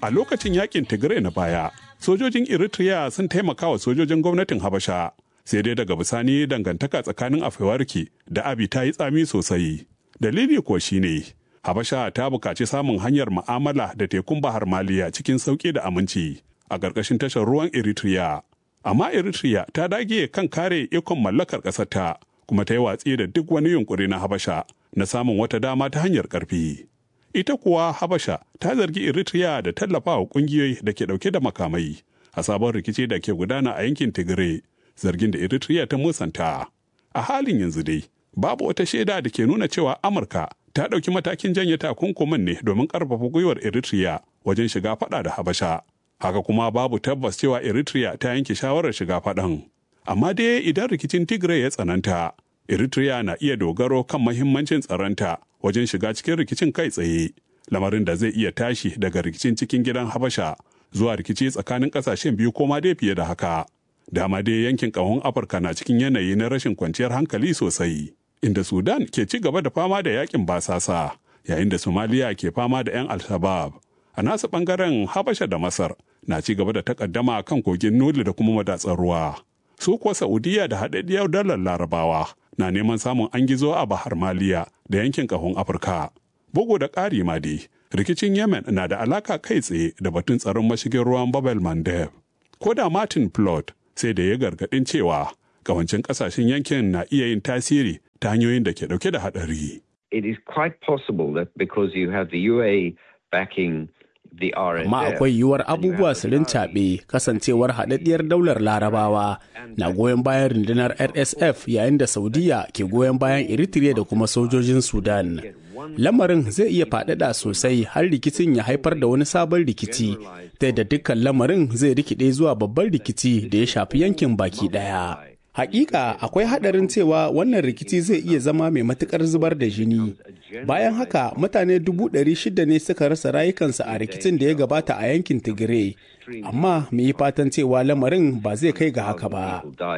A lokacin yakin Tigray na baya, sojojin Eritrea sun taimaka wa sojojin gwamnatin Habasha. Sai dai daga bisani dangantaka tsakanin Afewarki da Abi ta yi tsami sosai. Dalili kuwa shine Habasha ta buƙaci samun hanyar ma'amala da tekun Bahar Maliya cikin sauƙi da aminci a ƙarƙashin tashar ruwan Eritrea. Amma Eritrea ta dage kan kare ikon mallakar ƙasarta kuma ta yi watsi da duk wani yunƙuri na Habasha na samun wata dama ta hanyar ƙarfi. Ita kuwa Habasha ta zargi Eritrea da tallafawa ƙungiyoyi da ke ɗauke da makamai a sabon rikici da ke gudana a yankin Tigray, zargin da Eritrea ta musanta. A halin yanzu dai, babu wata shaida da ke nuna cewa Amurka ta ɗauki matakin janye takunkumin ne domin ƙarfafa gwiwar Eritrea wajen shiga faɗa da Habasha. Haka kuma babu tabbas cewa Eritrea ta yanke shawarar shiga faɗan. Amma dai idan rikicin Tigray ya tsananta, Eritrea na iya dogaro kan mahimmancin tsaronta wajen shiga cikin rikicin kai tsaye, lamarin da zai iya tashi daga rikicin cikin gidan Habasha zuwa rikici tsakanin ƙasashen biyu ko ma dai fiye da haka. Dama dai yankin ƙahon Afirka na cikin yanayi na rashin kwanciyar hankali sosai. inda Sudan ke ci gaba da fama da yakin basasa yayin da Somalia ke fama da 'yan Al-Shabaab. A nasu bangaren Habasha da Masar na ci gaba da takaddama kan kogin Nuli da kuma madatsar ruwa. Su kuwa Saudiya da haɗaɗɗiyar dalar Larabawa na neman samun an gizo a Bahar Maliya da yankin ƙahon Afirka. Bugu da ƙari ma dai, rikicin Yemen na da alaka kai tsaye da batun tsaron mashigin ruwan Babel Mandeb. Ko da Martin Plot sai da ya gargaɗin cewa kawancin ƙasashen yankin na iya yin tasiri ta hanyoyin da ke dauke da hadari. It is quite possible that because you have the UA backing the RSF. Amma akwai yiwuwar abubuwa su rincaɓe kasancewar haɗaɗɗiyar daular larabawa na goyon bayan rundunar RSF yayin da Saudiya ke goyon bayan Eritrea da kuma sojojin Sudan. Lamarin zai iya faɗaɗa sosai har rikicin ya haifar da wani sabon rikici, ta da dukkan lamarin zai rikide zuwa babban rikici da ya shafi yankin baki ɗaya. Hakika akwai hadarin cewa wannan rikici zai iya zama mai matukar zubar da jini. Bayan haka mutane dubu ɗari shida ne suka rasa rayukansu a rikicin da ya gabata a yankin Tigray. Amma mu yi fatan cewa lamarin ba zai kai ga haka ba.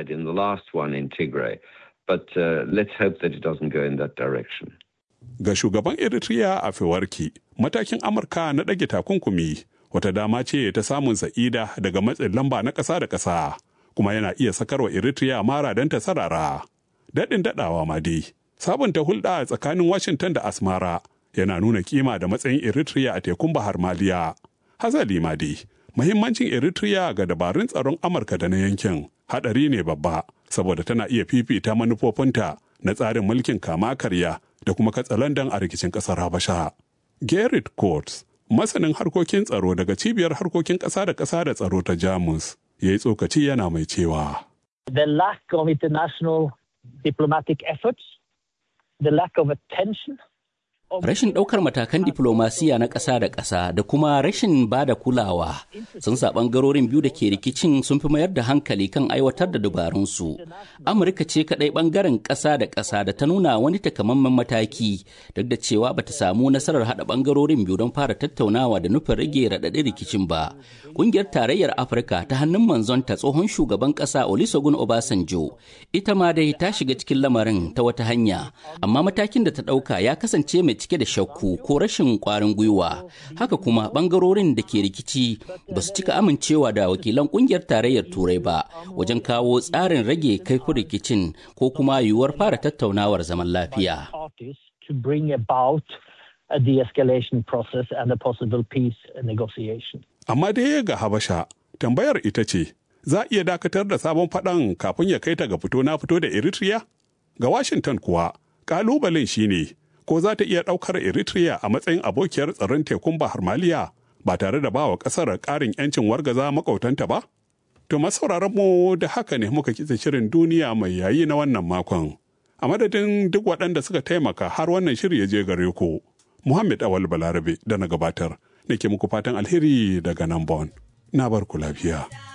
Ga shugaban Eritrea a Fewarki, matakin Amurka na ɗage takunkumi wata dama ce ta samun sa'ida daga matsin lamba na ƙasa da ƙasa. kuma yana iya sakarwa Eritrea mara don ta sarara. Daɗin daɗawa ma dai, sabunta hulɗa a tsakanin Washington da Asmara yana nuna kima da matsayin Eritrea a tekun Bahar Maliya. Hazali ma dai, muhimmancin Eritrea ga dabarun tsaron Amurka da na yankin haɗari ne babba, saboda tana iya fifita manufofinta na tsarin mulkin kama karya da kuma katsalandan a rikicin ƙasar Habasha. Gerrit Coates, masanin harkokin tsaro daga cibiyar harkokin ƙasa da ƙasa da tsaro ta Jamus, ya yi tsokaci yana mai cewa. The lack of international diplomatic efforts, the lack of attention Rashin ɗaukar matakan diflomasiya na ƙasa da ƙasa da kuma rashin ba da kulawa sun sa ɓangarorin biyu da ke rikicin sun fi mayar da hankali kan aiwatar da dabarunsu. Amurka ce kaɗai ɓangaren ƙasa da ƙasa da ta nuna wani takamaiman mataki duk da cewa bata samu nasarar haɗa ɓangarorin biyu don fara tattaunawa da nufin rage raɗaɗin rikicin ba. Ƙungiyar Tarayyar Afirka ta hannun manzonta tsohon shugaban ƙasa Olusegun Obasanjo ita ma dai ta shiga cikin lamarin ta wata hanya amma matakin da ta ɗauka ya kasance mai cike da shakku ko rashin kwarin gwiwa haka kuma bangarorin da ke rikici ba su cika amincewa da wakilan kungiyar tarayyar turai ba wajen kawo tsarin rage kaifin rikicin ko kuma yiwuwar fara tattaunawar zaman lafiya Amma dai ga Habasha, tambayar ita ce, za a iya dakatar da sabon faɗan kafin ya kai ta ga fito na fito da Eritrea? Ga Washington kuwa, ƙalubalen shine ne ko za ta iya ɗaukar Eritrea a matsayin abokiyar tsaron tekun Bahar Maliya ba tare da bawa ƙasar ƙarin 'yancin wargaza makautanta ba? To masauraran mu da haka ne muka kitse shirin duniya mai yayi na wannan makon. A madadin duk waɗanda suka taimaka har wannan shiri ya je gare ku. Muhammad Awal Balarabe da na gabatar, nake muku fatan alheri daga nan Bon. Na bar ku lafiya.